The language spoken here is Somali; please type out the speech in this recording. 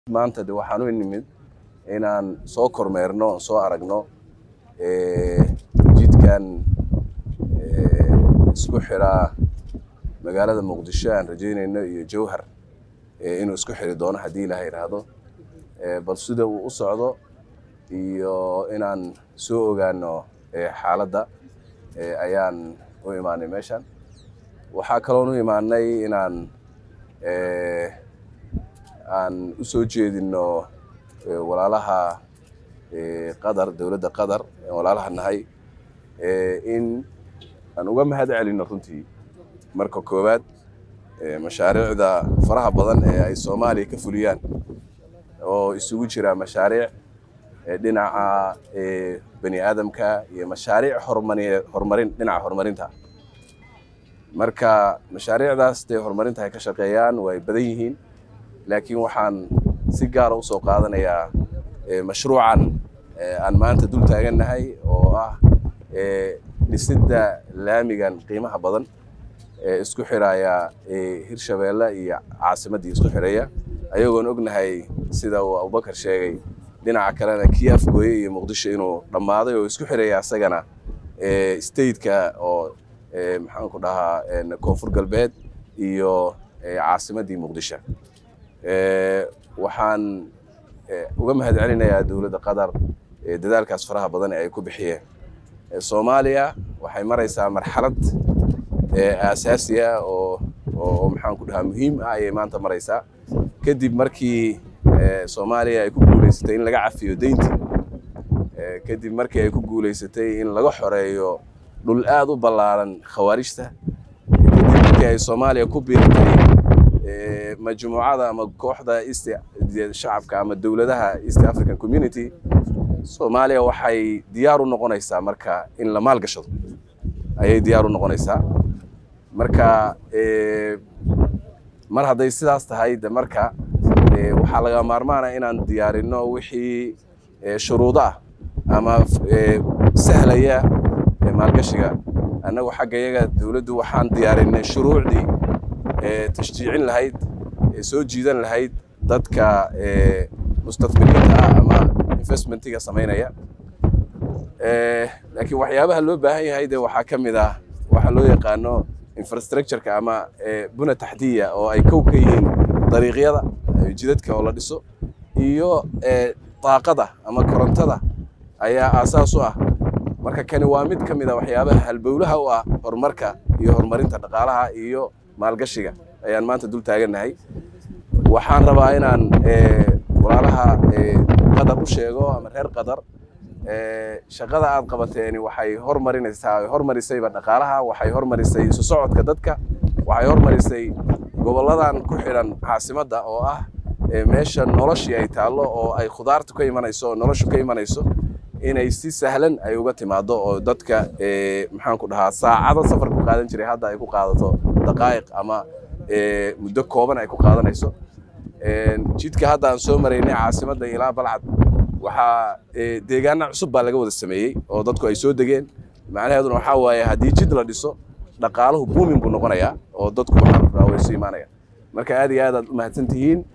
maanta de waxaan u nimid inaan soo kormeerno soo aragno jidkan isku xiraa magaalada muqdisho aan rajeynayno iyo jowhar inuu isku xiri doono haddii ilaha yidhaahdo bal sida uu u socdo iyo inaan soo ogaano xaaladda ayaan u imaanay meeshan waxaa kaloon u imaanay inaan aan u soo jeedino walaalaha qatar dowladda qatar walaalaha nahay in aan uga mahad celino runtii marka koowaad mashaariicda faraha badan ee ay soomaaliya ka fuliyaan oo isugu jira mashaariic dhinaca bani aadamka iyo mashaariic hormari horumarin dhinaca horumarinta marka mashaariicdaas dee horumarinta ay ka shaqeeyaan way badan yihiin laakiin waxaan si gaara usoo qaadanayaa mashruucan aan maanta dul taagannahay oo ah dhisidda laamigan qiimaha badan ee isku xiraya hirshabeelle iyo caasimaddii isku xiraya ayagoon ognahay sida uu abubakar sheegay dhinaca kalena kii afgooye iyo muqdisho inuu dhammaaday oo isku xiraya asagana stateka oo maxaanku dhahaa koonfur galbeed iyo caasimaddii muqdisho waxaan uga mahad celinayaa dowladda qatar dadaalkaas faraha badan ee ay ku bixiyeen soomaaliya waxay maraysaa marxalad aasaasi ah oo oo maxaanku dhahaa muhiim ah ayay maanta maraysaa kadib markii soomaaliya ay ku guulaysatay in laga cafiyo deyntii kadib markii ay ku guulaysatay in laga xoreeyo dhul aad u ballaaran khawaarijta kadib markii ay soomaaliya ku biirtay majmuucada ama kooxda east shacabka ama dowladaha east african community soomaaliya waxay diyaar u noqonaysaa marka in la maalgashado ayay diyaar u noqonaysaa marka mar hadday sidaas tahay de marka waxaa laga maarmaana inaan diyaarino wixii shuruudo ah ama sahlaya maalgashiga annagu xagga yaga dowladdu waxaan diyaarinay shuruucdii tashjiicin lahayd soo jiidan lahayd dadka mustaqbiliinta ah ama investmentiga samaynaya laakiin waxyaabaha loo baahan yahay de waxaa ka mid ah waxaa loo yaqaano infrastructureka ama buna taxdiya oo ay kow ka yihiin dariiqyada jidadka oo la dhiso iyo daaqada ama korontada ayaa aasaas u ah marka kani waa mid ka mid a waxyaabaha halbowlaha u ah horumarka iyo horumarinta dhaqaalaha iyo maalgashiga ayaan maanta dul taagannahay waxaan rabaa inaan walaalaha qatar u sheego ama reer qatar shaqada aad qabateeni waxay hormarinaysaa hormarisayba dhaqaalaha waxay hormarisay isu socodka dadka waxay hormarisay gobolladan ku xidhan caasimadda oo ah meesha noloshii ay taallo oo ay khudaartu ka imanayso oo noloshu ka imanayso inay si sahlan ay uga timaado oo dadka maxaanku dhahaa saacado safar ku qaadan jiray hadda ay ku qaadato daqaa'iq ama muddo kooban ay ku qaadanayso jidka hadda aan soo maraynay caasimadda ilaa balcad waxaa deegaana cusub baa laga wada sameeyey oo dadku ay soo degeen macnaheeduna waxaa waaye haddii jid la dhiso dhaqaaluhu buumin buu noqonayaa oo dadku waxaa way isu imaanaya marka aad iyo aad aad u mahadsan tihiin